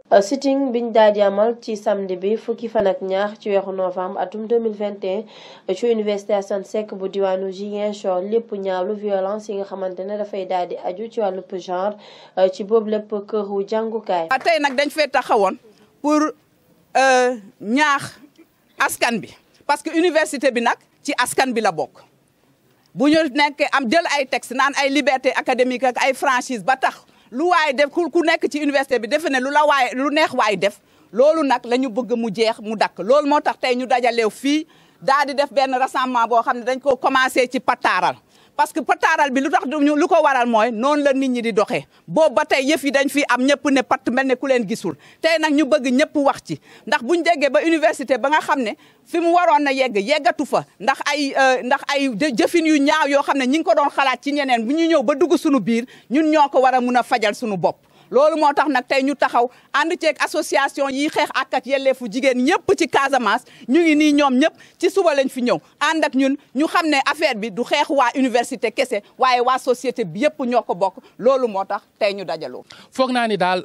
sitting biñ daal di amal ci samedi bi fukki fan ak ñaar ci weeru novembre atum 2021 ci université Assane Seck bu diwaanu Ziguinchor lépp ñaawlu violence yi nga xamante ne dafay daal di aju ci wàllu genre ci boobu lépp këru jàngukaay. tey nag dañ fee taxawoon pour ñaax askan bi parce que université bi nag ci askan bi la bokk bu ñu nekkee am jël ay texte naan ay liberté académique ak ay franchise ba tax. lu waay def ku nekk ci université bi defe ne lu la waay lu neex waay def loolu nag la ñu bëgg mu jeex mu dakk loolu moo tax tey ñu dajaleew fii daal di def benn rassemblement boo xam ne dañ ko commencé ci pataaral parce que pataaral bi lu tax lu ko waral mooy noonu la nit ñi di doxee boobu ba tey yëf yi dañ fi am ñëpp ne patt mel ne ku leen gisul tey nag ñu bëgg ñëpp wax ci ndax buñ jéggee ba université ba nga xam ne fi mu waroon na yegg yeggatu fa ndax ay ndax ay jëfin yu ñaaw yoo xam ne ñi ngi ko doon xalaat ci ñeneen bu ñu ñëw ba dugg suñu biir ñun ñoo ko war a mun a fajal suñu bopp loolu moo tax nag tey ñu taxaw ànd ceeg association yi xeex ak ak yelleefu jigéen ñëpp ci Casamance ñu ngi nii ñoom ñëpp ci suba lañ fi ñëw ànd ak ñun ñu xam ne affaire bi du xeex waa université kese waaye waa société bi yëpp ñoo ko bokk loolu moo tax tey ñu dajaloo. foog naa ni daal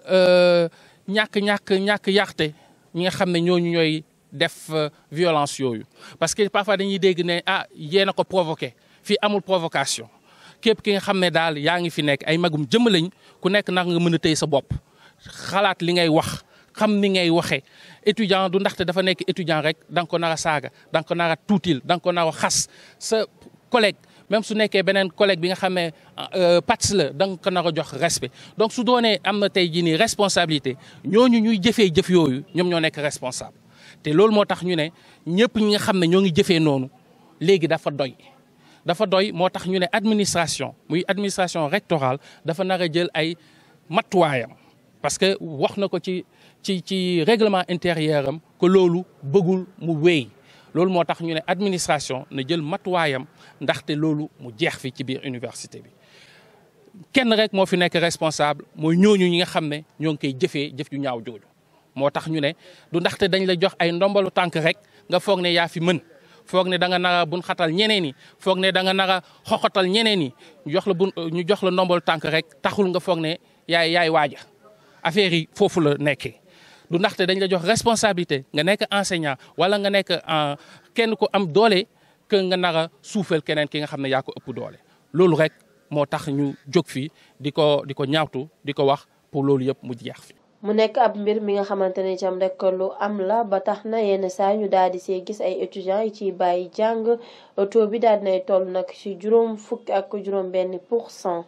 ñàkk ñàkk ñàkk yàqte ñi nga xam ne ñooñu ñooy def violence yooyu parce que parfois dañuy dégg ne ah yéen a ko provoqué fii amul provocation. képp ki nga xam ne daal yaa ngi fi nekk ay magum jëmm lañ ku nekk nag nga mën a tëy sa bopp xalaat li ngay wax xam ni ngay waxee étudiant du ndaxte dafa nekk étudiant rek da nga ko nar a saaga da nga ko nar a tuutil da nga ko nar a xas sa collègue même su nekkee beneen collègue bi nga xam ne pats la da nga ko nar a jox respect donc su doonee am na tey jii nii responsabilité ñooñu ñuy jëfee jëf yooyu ñoom ñoo nekk responsable te loolu moo tax ñu ne ñëpp ñi nga xam ne ñoo ngi jëfee noonu léegi dafa doy dafa doy moo tax ñu ne administration muy administration rectorale dafa nar a jël ay matuwaayam parce que wax na ko ci ci ci règlement intérieur am que loolu bëggul mu wéy loolu moo tax ñu ne administration na jël matuwaayam ndaxte loolu mu jeex fi ci biir université bi kenn rek moo fi nekk responsable mooy ñooñu ñi nga xam ne ñoo ngi koy jëfee jëf ju ñaaw jooju moo tax ñu ne du ndaxte dañ la jox ay ndombalu tànk rek nga foog ne yaa fi mën foog ne da nga nar a bun xatal ñeneen ñi foog ne da nga nar a xoxatal ñeneen ñi ñu jox la bun ñu jox la ndombal tànk rek taxul nga foog ne yaay yaay waaja affaire yi foofu la nekkee du ndaxte dañ la jox responsabilité nga nekk enseignant wala nga nekk kenn ku am doole que nga nar a suufeel keneen ki nga xam ne yaa ko ëpp doole loolu rek moo tax ñu jóg fii di ko di ko ñaawtu di ko wax pour loolu yëpp mu jeex fi mu nekk ab mbir mi nga xamante ne itam rek lu am la ba tax na yenn saa ñu daal di see gis ay étudiants yi ciy bàyyi jàng taux bi daal dinay toll nag ci juróom fukk ak juróom benn pour cent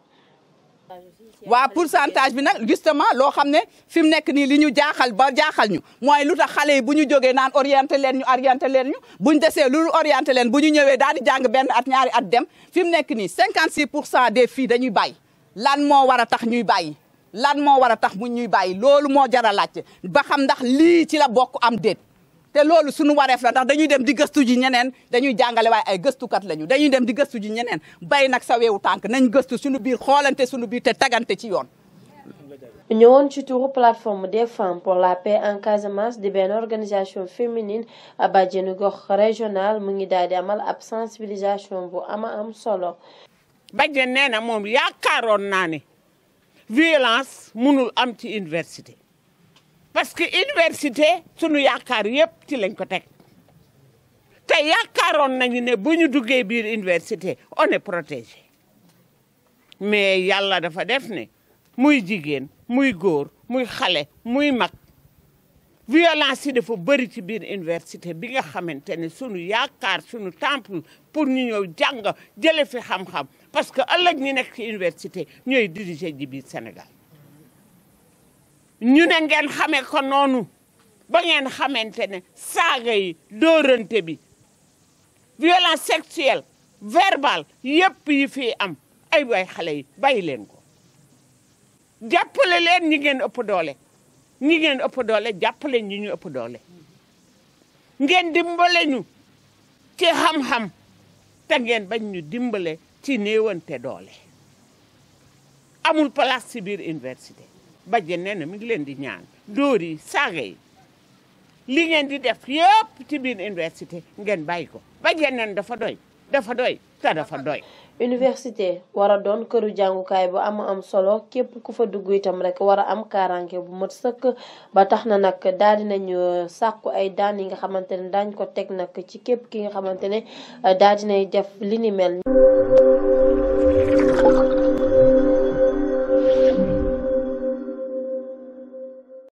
waa pourcentage bi nag justement loo xam ne fi mu nekk nii li ñu jaaxal ba jaaxal ñu mooy lu tax xale yi bu ñu jógee naan orienté leen ñu orienté leen ñu buñ desee lu orienté leen bu ñu ñëwee daal di jàng benn at ñaari at dem fi mu nekk nii 56 pour cent des filles dañuy bàyyi lan moo war a tax ñuy bàyyi lan moo war a tax mu ñuy bàyyi loolu moo jar a laajte ba xam ndax lii ci la bokk am déet te loolu suñu wareef la ndax dañuy dem di gëstu ji ñeneen dañuy jàngale waaye ay gëstukat lañu dañuy dem di gëstu ji ñeneen bay nag sa weewu tànk nañ gëstu suñu biir xoolante suñu biir te tagaante ci yoon. ñëwoon ci turu plateforme des femmes pour la paix en Casamance di benn organisation féminine bàjjenu gox régional mu ngi daal di amal ab sensibilisation bu ama am solo. bàjjen nee na moom yaakaaroon naa ne. violence mënul am ci université parce que université sunu yaakaar yëpp ci lañ ko teg te yaakaaroon nañu ne bu ñu duggee biir université on est protégé mais yàlla dafa def ne muy jigéen muy góor muy xale muy mag violence yi dafa bëri ci biir université bi nga xamante ne sunu yaakaar sunu temple pour ñu ñëw jàng jële fi xam-xam parce que ëllëg ñi nekk ci université ñooy diriger ji biir Sénégal ñu ne ngeen xamee ko noonu ba ngeen xamante ne saaga yi dóorante bi violence sexuelle verbale yépp yi fii am ay way xale yi bàyyi leen ko jàppale leen ñi ngeen ëpp doole ñi ngeen ëpp doole jàppale ñi ñu ëpp doole ngeen dimbale ñu ci xam-xam te ngeen bañ ñu dimbale ci néewante doole amul place ci biir université bajjen nee na mi ngi leen di ñaan dóor yi saaga yi li ngeen di def yëpp ci biir université ngeen bàyyi ko bajjen neen dafa doy dafa doy te dafa doy université war a doon këru jàngukaay bu am am solo képp ku fa dugg itam rek war a am kaaraange bu mat sëkk ba tax na nag daal dinañu sàkku ay daan yi nga xamante ne daañ ko teg nag ci képp ki nga xamante ne daal dinay def li ni mel